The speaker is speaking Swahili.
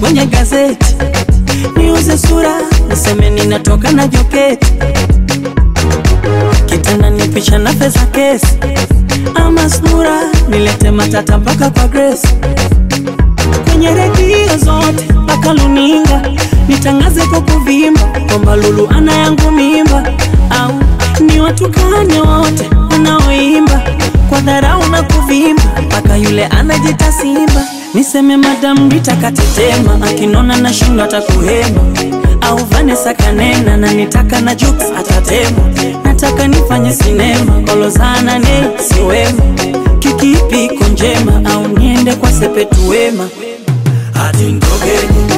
kwenye gazeti, niuze sura niseme ninatoka na joketi, kitanda ni picha na pesa kesi, ama sura nilete matata mpaka kwa Grace kwenye redio zote mpaka luninga nitangaze kwa kuvimba kwamba Lulu ana yangu mimba, au ni watukane wote wanaoimba kwa dharau na kuvimba mpaka yule anajita simba. Niseme Madam Rita katetema, akinona na shindo atakuhema, au Vanessa kanena na nitaka na Jux atatema. Nataka nifanye sinema kolozana ne siwema, kikipi iko njema, au niende kwa Sepetu Wema Ati ndogeni